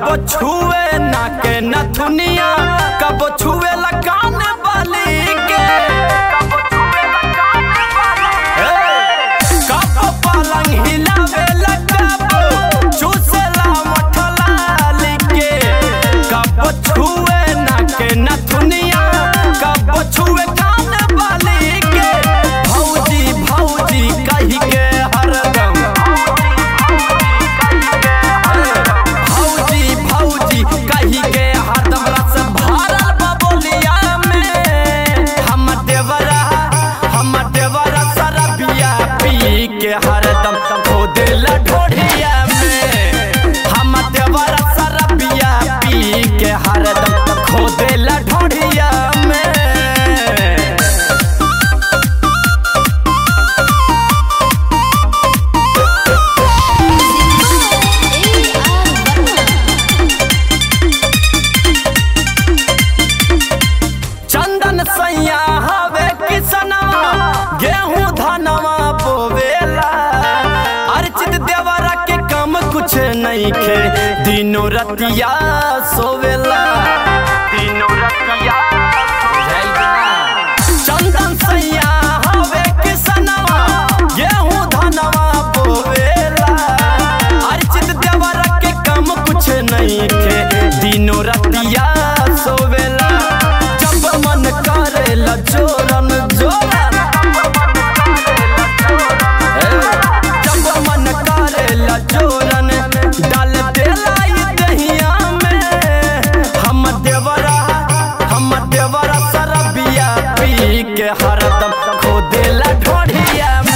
छुए ना के नथुनिया कब छुए ला कान बाली के ए, कब पलंग हिलावे ला कब चूसे ला मठलाली के कब छुए ना के नथुनिया कब छुए कान बाली के भौजी भौजी कही के हरदम भौजी भौजी कही के हरदम रस भरल बबोलिया में हम देवरा हम देवरा सरबिया पी के हरदम खोदेल ढोढ़िया में हम देवरा सरबिया पी के हरदम खोदेल ढोढ़िया में चंदन सैया हवे किसनवा गेहूं धनवा बोवेला अर्चित देवरा के कम कुछ नहीं खे दिनों रतिया सोवेला दिनों रतिया चंदन सैया हवे किसनवा गेहूं धनवा बोवेला अर्चित देवरा के कम कुछ नहीं खे दिनों रतिया सोवेला जब मन करेला जोरन जोरन ए, जब मन करेला जोरन डाल देला ई दहिया में हम देवरा हम देवरा सरबिया पी के हरदम खो देला ढोढ़िया